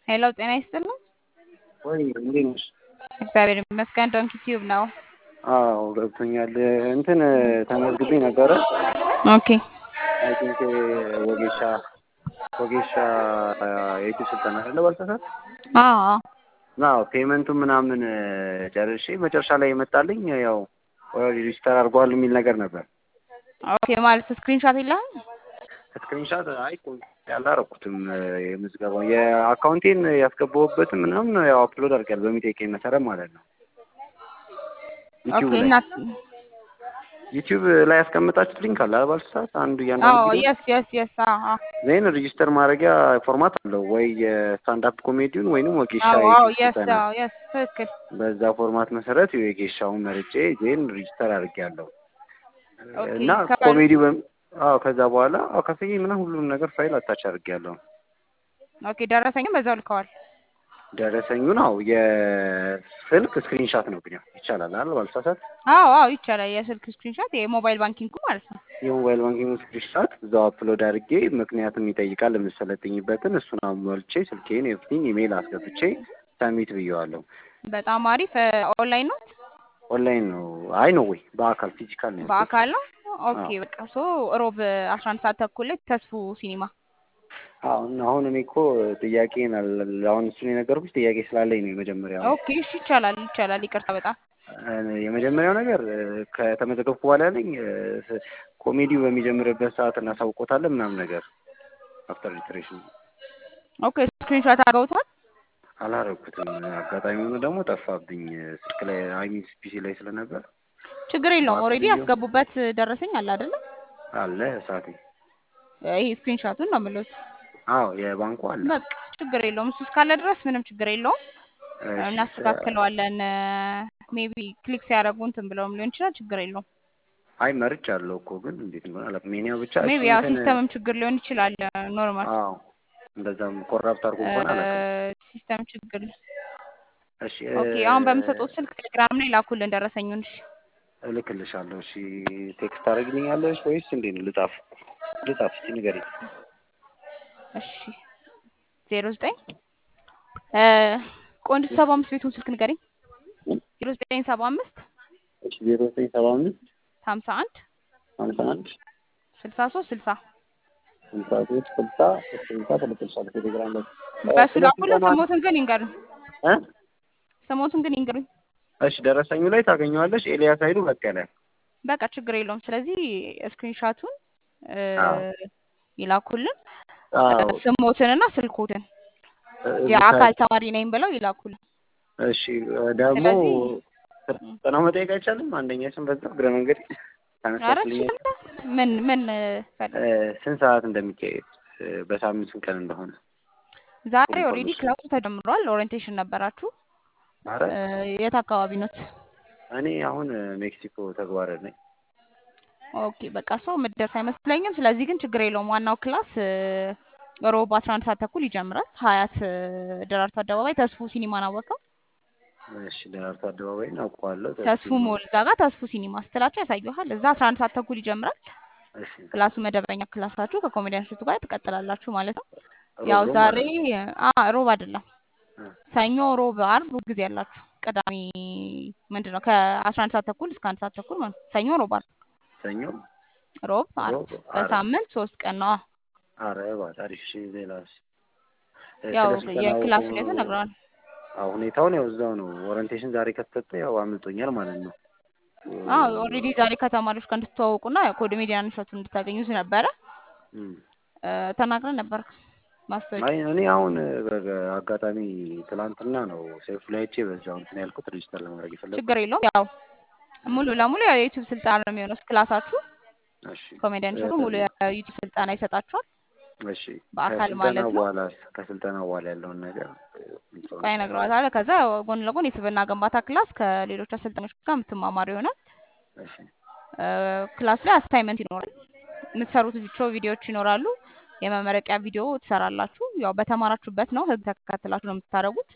ሄሎ ጤና ይስጥልኝ። ወይ እንዴት ነሽ? እግዚአብሔር ይመስገን። ዶንኪ ቲዩብ ነው። አዎ ገብቶኛል። እንትን ተመዝግቤ ነበረ። ኦኬ አይ ቲንክ ወጌሻ ወጌሻ የዩቲዩብ ስልጠና አለ ባልተሳሳት አዎ አዎ። አዎ ፔመንቱ ምናምን ጨርሼ መጨረሻ ላይ የመጣልኝ ያው ኦልሬዲ ሪጅስተር አድርጓል የሚል ነገር ነበር። ኦኬ ማለት ስክሪንሾት የለህም? ስክሪንሻት አይ ያላረኩትም የምዝገባው የአካውንቴን ያስገባሁበትን ምናምን ያው አፕሎድ አድርጊያለሁ በሚጠይቀኝ መሰረት ማለት ነው። ዩቲዩብ ኦኬ ላይ እና ዩቲዩብ ላይ ያስቀመጣችሁት ሊንክ አለ ባል ሰዓት አንዱ አዎ እያንዳንዱ ቪዲዮ የስ የስ የስ አዎ አዎ ዜን ሬጂስተር ማድረጊያ ፎርማት አለው ወይ የስታንዳፕ ኮሜዲውን ወይንም ወጌሻ አዎ አዎ የዩቲዩብ የስ ስልጠና አዎ የስ ትክክል። በዛ ፎርማት መሰረት የጌሻውን መርጬ ዜን ሬጂስተር አድርጌያለሁ ኦኬ እና ከበል ኮሜዲ አዎ ከዛ በኋላ አዎ ከፍዬ ምናምን ሁሉም ነገር ፋይል አታች አድርጌያለሁ። ኦኬ ደረሰኝም በዛው ልከዋል። ደረሰኙን አዎ የስልክ ስክሪንሻት ነው ግን ያው ይቻላል አይደል ባልሳሳት አዎ አዎ ይቻላል። የስልክ ስክሪንሾት የሞባይል ባንኪንግ ማለት ነው። የሞባይል ባንኪንግ ስክሪንሻት እዛው አፕሎድ አድርጌ ምክንያቱም ይጠይቃል የምሰለጥኝበትን እሱን አሟልቼ ስልኬን ኤቭሪቲንግ ኢሜይል አስገብቼ ሰሚት ብየዋለሁ። በጣም አሪፍ። ኦንላይን ነው ኦንላይን ነው አይ ነው ወይ በአካል ፊዚካል ነው ያልኩት። በአካል ነው። ኦኬ አዎ በቃ ሶ ሮብ አስራ አንድ ሰዓት ተኩል ላይ ተስፉ ሲኒማ አሁን አሁን እኔ እኮ ጥያቄን አል- አሁን እሱን የነገርኩሽ ጥያቄ ስላለኝ ነው የመጀመሪያው ኦኬ እሺ ይቻላል ይቻላል። ይቅርታ በጣም እ፣ የመጀመሪያው ነገር እ፣ ከተመዘገብኩ በኋላ ያለኝ እ፣ ኮሜዲው በሚጀምርበት ሰዓት እናሳውቆታለን ምናምን ነገር አፍተር ሪትሬሽን ኦኬ ስክሪንሾት አድርገውታል። አላረኩትም። አጋጣሚ ሆኖ ደግሞ ጠፋብኝ ስልክ ላይ አይሚን ፒሲ ላይ ስለነበር ችግር የለውም። ጠዋት ኦልሬዲ ብዬው ያስገቡበት ደረሰኝ አለ አይደለ? አለ ሰዓቴ ይሄ ስክሪንሾቱን ነው የምልዎት። አዎ የባንኩ አለ። በቃ ችግር የለውም። እሱ እስካለ ድረስ ምንም ችግር የለውም። እሺ ስ- እናስተካክለዋለን። ሜቢ ክሊክ ሲያደርጉ እንትን ብለውም ሊሆን ይችላል። ችግር የለውም። አይ መርጫ አለው እኮ ግን እንዴት እንደሆነ አላውቅም። የእኔው ብቻ እሺ ሜቢ ያው እንትን ሲስተምም ችግር ሊሆን ይችላል። ኖርማል አዎ እንደዛም ኮራፕት አድርጎ ከሆነ አላውቅም። ሲስተም ችግር። እሺ ኦኬ አሁን በምሰጡት ስልክ ቴሌግራም ላይ ላኩልን ደረሰኙን። እሺ እልክልሻለሁ። እሺ ቴክስት ታደርግልኛለሽ ወይስ እንዴት ነው? ልጻፍ ልጻፍ እስኪ ንገሪኝ። እሺ ዜሮ ዘጠኝ ቆንጆ ሰባ አምስት ቤቱን ስልክ ንገሪኝ። ዜሮ ዘጠኝ ሰባ አምስት እሺ ዜሮ ዘጠኝ ሰባ አምስት ሀምሳ አንድ ሀምሳ አንድ ስልሳ ሶስት ስልሳ ስልሳ ሶስት ስልሳ ስልሳ ተልክልሻለሁ ቴሌግራም ላይ እ፣ በሱ ስለ ላኩልን። ስልጠና ስሞትን ግን ይንገሩኝ። እ ስሞትን ግን ይንገሩኝ። እሺ ደረሰኙ ላይ ታገኘዋለሽ። ኤልያስ ኃይሉ በቀለ። በቃ ችግር የለውም። ስለዚህ ስክሪንሻቱን አዎ ይላኩልን። አዎ ስሞትንና ስልኮትን እ፣ የአካል ብታይ ተማሪ ነኝ ብለው ይላኩልን። እሺ እ፣ ደግሞ ስለዚህ ም፣ ስልጠናው መጠየቅ አይቻልም? አንደኛ ስም በዛ እግረ መንገድ ኧረ ታነሳችልኝ እችላለሁ። ምን ምን ፈለግ ስንት ሰዓት እንደሚካሄድ እ፣ በሳምንት ስንት ቀን እንደሆነ ዛሬ ኦልሬዲ ኢንፎርሜሽን። ክላሱ ተጀምሯል። ኦሪየንቴሽን ነበራችሁ። አረ እ፣ የት አካባቢ ኖት? እኔ አሁን እ፣ ሜክሲኮ ተግባረ ነኝ። ኦኬ በቃ ሰው ምደርስ አይመስለኝም። ስለዚህ ግን ችግር የለውም። ዋናው ክላስ እ፣ ሮብ አስራ አንድ ሰዓት ተኩል ይጀምራል። ሀያት እ፣ ደራርቱ አደባባይ ተስፉ ሲኒማን አወቀው። እሺ ደራርቱ አደባባይን አውቀዋለሁ። ተስፉ ተስፉ ሞል እዛ ጋር ተስፉ ሲኒማ ስትላቸው ያሳዩሃል። እዛ አስራ አንድ ሰዓት ተኩል ይጀምራል። እሺ ክላሱ መደበኛ ክላሳችሁ ከኮሜዲያን እሸቱ ጋር ትቀጥላላችሁ ማለት ነው። ሮብ ያው ሮብ ዛሬ ማለት ነው። አ ሮብ አይደለም እ፣ ሰኞ፣ ሮብ፣ አርብ ጊዜ ያላችሁ። ቅዳሜ ምንድን ነው ከአስራ አንድ ሰዓት ተኩል እስከ አንድ ሰዓት ተኩል ማለት ነው። ሰኞ፣ ሮብ፣ አርብ፣ ሰኞ፣ ሮብ፣ አርብ ሮብ፣ ዓርብ። በሳምንት ሶስት ቀን ነው። አረ በጣም እሺ። ሌላስ እ፣ ያው ስለ ስልጠናው የክላስ ሁኔታ ነግረዋል። አዎ ሁኔታውን ያው እዛው ነው። ኦሪንቴሽን ዛሬ ከተሰጠ ያው አምልጦኛል ማለት ነው። አዎ ኦልሬዲ ዛሬ ከተማሪዎች ጋር እንድትተዋወቁና ኮሜዲያን እሸቱን እንድታገኙት ነበረ እም። እ፣ ተናግረን ነበር ማስታወቂያ አይ እኔ አሁን በአጋጣሚ ትላንትና ነው ሴፍ ላይ አይቼ በዛው እንትን ያልኩት ሬጅስተር ለማድረግ የፈለኩት። ችግር የለውም። ያው ሙሉ ለሙሉ ያው የዩቲዩብ ስልጠና ነው የሚሆነው ክላሳችሁ። እሺ ኮሜዲያን እሸቱ ሙሉ እ፣ የዩቲዩብ ስልጠና ይሰጣችኋል እሺ በአካል ከስልጠና ማለት ነው። በኋላ ከስልጠና በኋላ ያለውን ነገር ቆይ ኢንፎርሜሽን እነግረዋታለሁ። ከዛ ጎን ለጎን የስብዕና ግንባታ ክላስ ከሌሎች አሰልጣኞች ጋር የምትማማሩ ይሆናል። እሺ እ፣ ክላስ ላይ አሳይመንት ይኖራል። የምትሰሩት ቪዲዮ ቪዲዮዎች ይኖራሉ። የመመረቂያ ቪዲዮ ትሰራላችሁ። ያው በተማራችሁበት ነው፣ ህግ ተከትላችሁ ነው የምታደርጉት።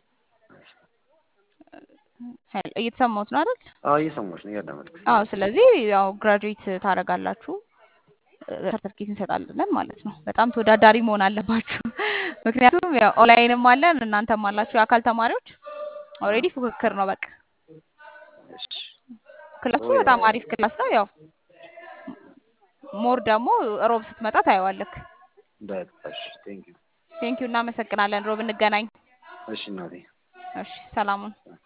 ሄል- እየተሰማሁት ነው አይደል? አዎ እየሰማሁሽ ነው እያዳመጥኩሽ አዎ። ነው። ስለዚህ ያው ግራጁዌት ታደርጋላችሁ፣ ሰርተፍኬት እንሰጣለን ማለት ነው። በጣም ተወዳዳሪ መሆን አለባችሁ። ምክንያቱም ያው ኦንላይንም አለን እናንተም አላችሁ የአካል ተማሪዎች ኦልሬዲ ፉክክር ነው በቃ እሺ ክላሱ ኦ በጣም አሪፍ ክላስ ነው ያው ሞር ደግሞ ሮብ ስትመጣ ታየዋለክ በቃ እሺ ቴንክ ዩ ቴንኪዩ እናመሰግናለን ሮብ እንገናኝ እሺ እናቴ እሺ ሰላሙን